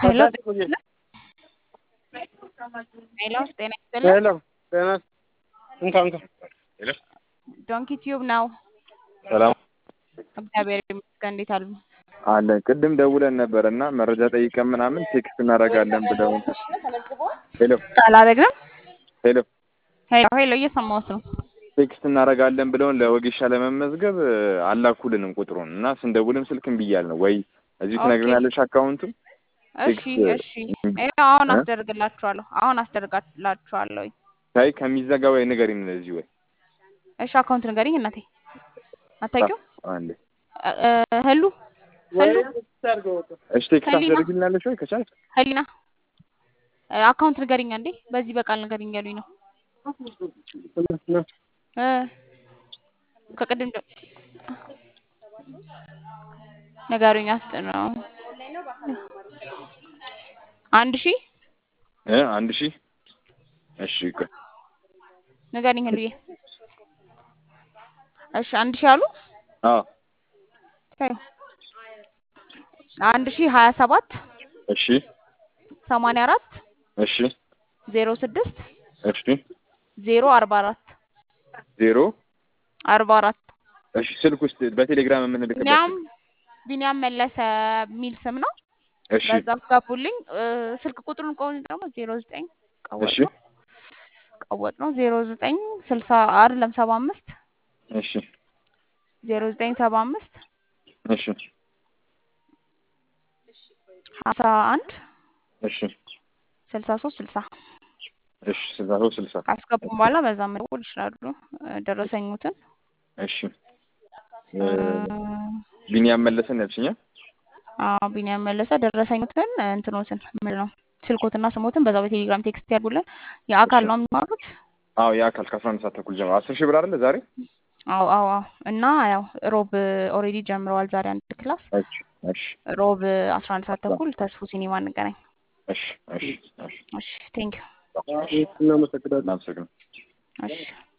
ሄሎ ሄሎ ጤና ይስጥልን። ሄሎ ጤና እንካ እንካ ሄሎ ዶንኪ ቲዩብ ነው። ሰላም እግዚአብሔር ይመስገን። እንዴት አሉ? አለ ቅድም ደውለን ነበር እና መረጃ ጠይቀን ምናምን ቴክስት እናደርጋለን ብለው ሄሎ አላደረግንም። ሄሎ ሄሎ ሄሎ እየሰማሁት ነው። ቴክስት እናደርጋለን ብለውን ለወጌሻ ለመመዝገብ አላኩልንም ቁጥሩን እና ስንደውልም ስልክ እምቢ እያልን ነው። ወይ እዚሁ ኦኬ። ትነግረናለሽ አካውንቱን እሺ እሺ፣ ይኸው አሁን አስደርግላችኋለሁ። አሁን አስደርጋላችኋለሁ። ታይ ከሚዘጋ ወይ ንገሪን እዚህ ወይ እሺ፣ አካውንት ንገሪኝ እናቴ። አታውቂው? አንዴ ህሉ ህሉ እሺ ቴክስት ህሊና። አስደርግልናለሽ ወይ ከቻልክ ህሊና አካውንት ንገሪኝ አንዴ። በዚህ በቃል ንገሪኝ ያሉኝ ነው እ ከቅድም ጀ- ንገሩኝ። አስጥ ነው አንድ ሺህ እ አንድ ሺህ እሺ ቆይ ንገሪኝ ህሉዬ። እሺ አንድ ሺህ አሉ አዎ ታዩ አንድ ሺህ ሀያ ሰባት እሺ ሰማንያ አራት እሺ ዜሮ ስድስት እሺ ዜሮ አርባ አራት ዜሮ አርባ አራት እሺ ስልክ ውስጥ በቴሌግራም የምንልክበት ቢኒያም ስልክ። ቢኒያም መለሰ የሚል ስም ነው። እሺ በዛ አስገቡልኝ። እ፣ ስልክ ቁጥሩን ቆይ ደግሞ ዜሮ ዘጠኝ ቀወጥ እሺ ነው ቀወጥ ነው ዜሮ ዘጠኝ ስልሳ አይደለም ሰባ አምስት እሺ ዜሮ ዘጠኝ ሰባ አምስት እሺ ሀምሳ አንድ እሺ ስልሳ ሶስት ስልሳ እሺ ስልሳ ሶስት ስልሳ ካስገቡም በኋላ በዛ መደወል ይችላሉ። እ፣ ደረሰኙትን እሺ እ፣ ቢኒያም መለሰን ያልሽኛ አዎ ቢኒያም መለሰ ደረሰኙትን እ፣ እንትኖትን ምንድን ነው ስልኮትና ስሞትን በዛው በቴሌግራም ቴክስት ያድርጉልን። የአካል ነው የሚማሩት። አዎ የአካል ከአስራ አንድ ሰዓት ተኩል ጀምሮ አስር ሺህ ብር አይደለ ዛሬ አዎ አዎ አዎ። እና ያው ሮብ ኦልሬዲ ጀምረዋል ዛሬ አንድ ክላስ እሺ እሺ ሮብ አስራ አንድ ሰዓት ተኩል ተስፉ ሲኒማ እንገናኝ። እሺ እሺ እሺ እሺ ቴንክ ዩ እናመሰግናለን። እሺ